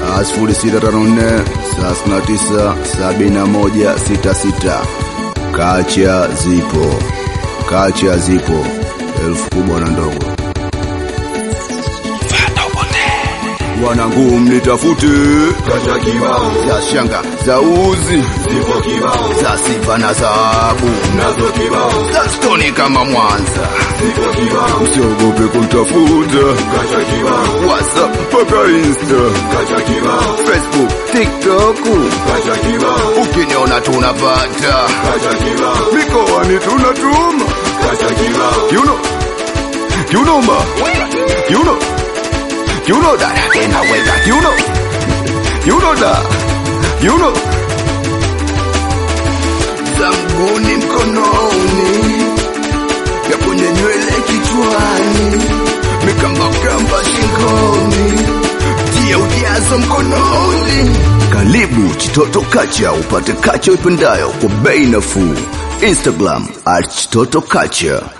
sifuri sita tano nne thelathini na tisa sabini na moja sita sita. Kacha zipo, kacha zipo, elfu kubwa na ndogo. Wanangu mnitafute Kacha kibao za shanga za uzi zipo kibao za sifa na dhahabu nazo kibao za stoni kama Mwanza. zipo kibao Usiogope kunitafuta Kacha kibao WhatsApp mpaka Insta, Kacha kibao Facebook, TikTok. Kacha kibao Ukiniona tunapata Kacha kibao mikoani tunatuma Kacha kibao kiuno kiunomba kiuno kiuno dada tena weka kiuno kiuno da kiuno za mguni mkononi ya kwenye nywele kichwani mikambakamba shingoni tia ujazo mkononi karibu chitoto kacha upate kacha uipendayo kwa bei nafuu instagram at chitoto kacha